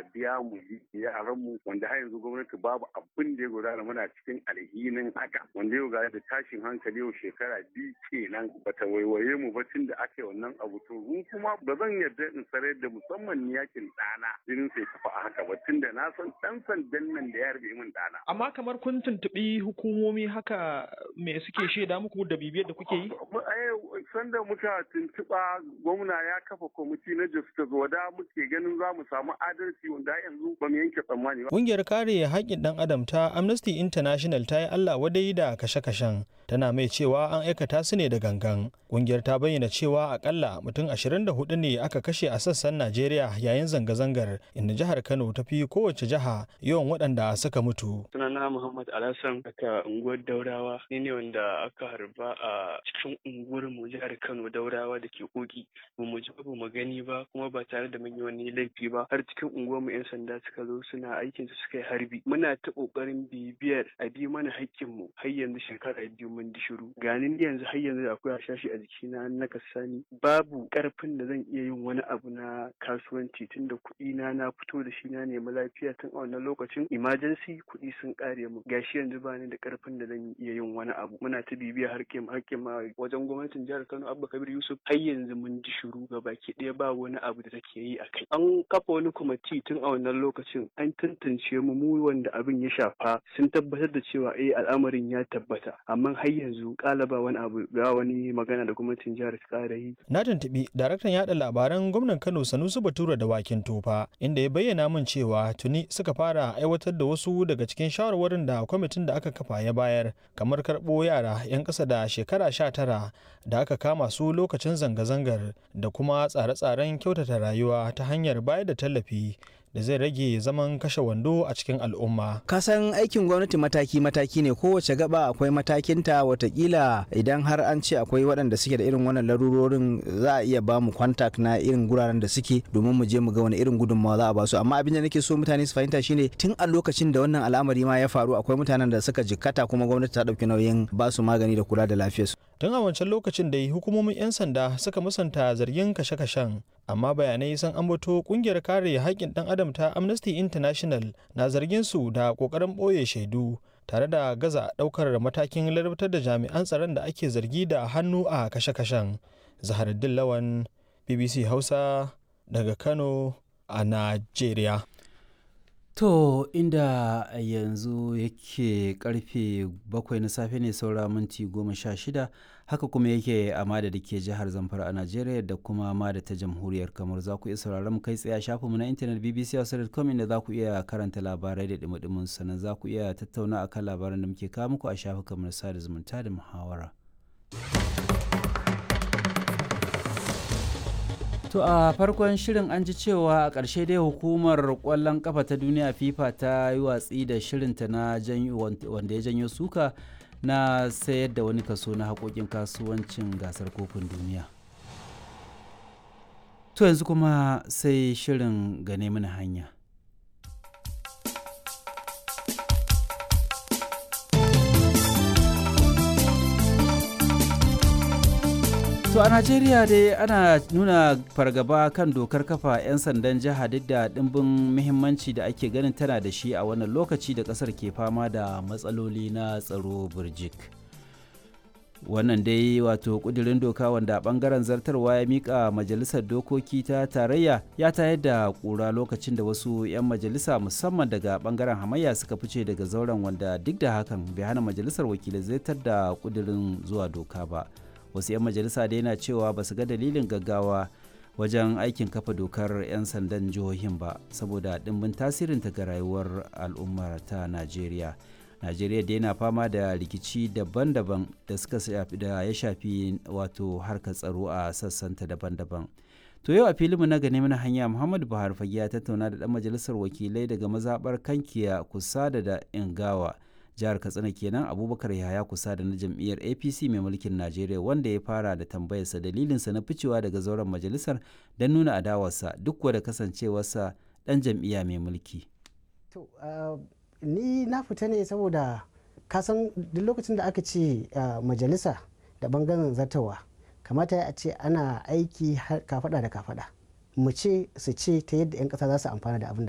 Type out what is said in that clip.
a biya mu yaran mu wanda har yanzu gwamnati babu abin da ya gudana muna cikin alhinin haka wanda yau ga da tashin hankali yau shekara biyu kenan bata waiwaye mu ba tun da aka yi wannan abu to mu kuma ba zan yarda in sarar da musamman ni yakin ɗana jinin sai tafi a haka ba tun da na san ɗan sandan nan da ya harbe min ɗana. Amma kamar kun tuntuɓi hukumomi haka me suke shaida muku da bibiyar da kuke yi? Sanda muka tuntuɓa gwamna ya kafa kwamiti na justice wada muke ganin za mu samu adalci wanda yanzu ba mu yanke tsammani ba. Ƙungiyar kare haƙƙin ɗan adam ta Amnesty International ta yi Allah wadai da kashe-kashen tana mai cewa an aikata su ne da gangan. Ƙungiyar ta bayyana cewa akalla mutum 24 ne aka kashe a sassan Najeriya yayin zanga-zangar inda jihar Kano ta fi kowace jiha yawan waɗanda suka mutu. Sunana Muhammad Alhassan aka unguwar Daurawa ni ne wanda aka harba a cikin unguwar mu jihar Kano Daurawa da ke koki ba mu ji ba mu gani ba kuma ba tare da mun yi wani laifi ba har cikin unguwar mu yan sanda suka zo suna aikin su suka yi harbi muna ta kokarin bibiyar a bi mana haƙƙin mu har yanzu shekara biyu mun di shiru ganin yanzu har yanzu akwai hashashi a jikina na kasani babu karfin da zan iya yin wani abu na kasuwanci tunda kuɗi na na fito da shi na nemi lafiya tun a wannan lokacin emergency kuɗi sun ƙare mu gashi yanzu ba ni da karfin da zan iya yin wani abu muna ta bibiya harkin harkin ma wajen gwamnatin jihar Kano Abba Kabir Yusuf har yanzu mun ji shiru ga baki ɗaya ba wani abu da take yi a kai an kafa wani kwamiti tun a wannan lokacin an tantance mu mu wanda abin ya shafa sun tabbatar da cewa eh al'amarin ya tabbata amma har yanzu kala ba wani abu ba wani magana da gwamnatin jihar ta ƙara yi Na tuntuɓi daraktan yaɗa labaran gwamnan Kano Sanusi Bature da Wakin Tofa inda ya bayyana min cewa tuni suka fara aiwatar da wasu daga cikin shawarwarin da kwamitin da aka kafa ya bayar kamar karɓo yara 'yan ƙasa da shekara sha tara da aka kama su lokacin zanga-zangar da kuma tsare-tsaren kyautata rayuwa ta hanyar bayar da tallafi da zai rage zaman kashe wando a cikin al'umma. kasan aikin gwamnati mataki-mataki ne kowace gaba akwai matakinta watakila idan har an ce akwai waɗanda suke da irin wannan larurorin za a iya ba mu kwantak na irin guraren da suke domin mu je mu ga wani irin gudunmawa za a ba su amma abin da nake so mutane su fahimta shine tun a lokacin da wannan al'amari ma ya faru akwai mutanen da suka jikkata kuma gwamnati ta ɗauki nauyin ba su magani da kula da lafiyarsu. Tun a wancan lokacin da hukumomin 'yan sanda suka musanta zargin kashe-kashen amma bayanai sun ambato kungiyar kare haƙƙin ɗan adam ta Amnesty International na zargin su da ƙoƙarin ɓoye shaidu tare da gaza ɗaukar matakin ladabtar da jami'an tsaron da ake zargi da hannu a kashe-kashen. Zaharuddin Lawan BBC Hausa daga Kano a Najeriya. To inda yanzu yake karfe bakwai na safe ne saura minti goma sha shida haka kuma yake a mada da ke jihar Zamfara a Najeriya da kuma mada ta jamhuriyar kamar za ku iya sauraron kai tsaye a shafinmu na intanet bbc.com inda za ku iya karanta labarai da dumudumin sannan za ku iya tattauna akan labaran da muke kawo muku a shafukan na sada zumunta da muhawara. To a farkon shirin an ji cewa a ƙarshe dai hukumar ƙwallon ƙafa ta duniya FIFA ta yi watsi da shirinta na wanda ya janyo suka na sayar da wani kaso na haƙoƙin kasuwancin gasar kofin duniya. To yanzu kuma sai shirin gane mana hanya. To a Najeriya dai ana nuna fargaba kan dokar kafa 'yan sandan jiha duk da ɗimbin muhimmanci da ake ganin tana da shi a wannan lokaci da ƙasar ke fama da matsaloli na tsaro burjik. Wannan dai wato ƙudurin doka wanda ɓangaren zartarwa ya miƙa majalisar dokoki ta tarayya ya tayar da ƙura lokacin da wasu 'yan majalisa musamman daga ɓangaren hamayya suka fice daga zauren wanda duk da hakan bai hana majalisar wakilai zartar da ƙudurin zuwa doka ba. wasu 'yan majalisa da yana cewa ba su ga dalilin gaggawa wajen aikin kafa dokar 'yan sandan jihohin ba saboda ɗimbin tasirinta ga rayuwar al'ummar ta najeriya najeriya da yana fama da rikici daban-daban da suka da ya shafi wato harkar tsaro a sassanta daban-daban to yau a filinmu na gane mana hanya muhammadu buhari fage ya tattauna da ɗan majalisar wakilai daga mazaɓar kankiya kusa da da ingawa jihar katsina kenan abubakar yahaya kusa da na jam'iyyar apc mai mulkin najeriya wanda ya fara da tambayarsa dalilinsa na ficewa daga zauren majalisar don nuna adawarsa duk da kasancewarsa dan jam'iyya mai mulki to ni na fita ne saboda kasan duk lokacin da aka ce majalisa da bangaren zartawa kamata a ce ana aiki kafada da kafada mu ce su ce ta yadda 'yan kasa za su amfana da abin